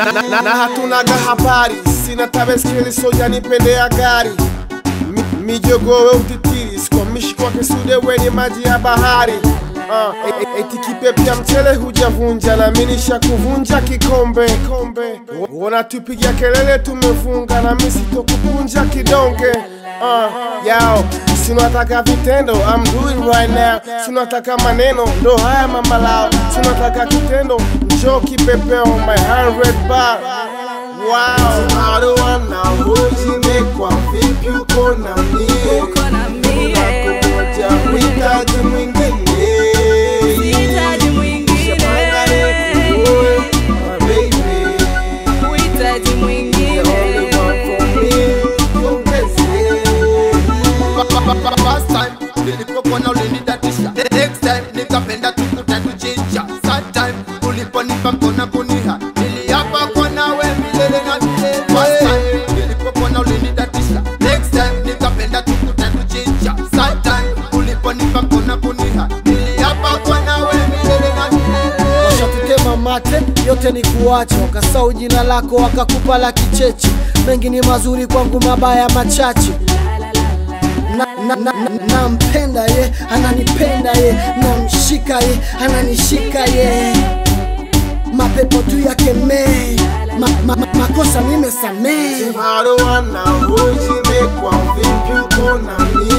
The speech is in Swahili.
na, na, na hatunaga habari, sina tabeskeli soja nipendea gari Mi- mijogowe utitiri sikomishi kwa kisude wenye maji ya bahari Uh, e- e- eti kipepya mchele hujavunja na minisha kuvunja kikombe kombe wanatupigia kelele tumevunga na misi tokukunja kidonge uh, yao sinataka vitendo I'm doing right now sinataka maneno ndo haya mama lao sinataka kitendo njo kipepeo my 100 bar Wow, haruana hujimekwa vipi uko na mie Uko na mie. Unakungoja uhitaji mwingine Sihitaji mwingine. Uwe, my baby. Uhitaji The mwingine. only one for me, your blessing. First time nilipokona ulinidatisha next time nikapenda tukuta tuchinja Third time uliponipa mkona kuniha niliapa kwa nawe milele na milele First time nilipokona ulinidatisha next time nikapenda tukuta tuchinja Third time uliponipa mkona kuniha niliapa kwa nawe milele na milele washatutema mate yote ni kuacha wakasau jina lako wakakupa la kicheche mengi ni mazuri kwangu mabaya machache nampenda na, na, na, nampenda ye ananipenda ye namshika ye ananishika ye mapepo tu yakemee ma, ma, ma, makosa nimesamee Haruana hujimekwa vipi uko na mie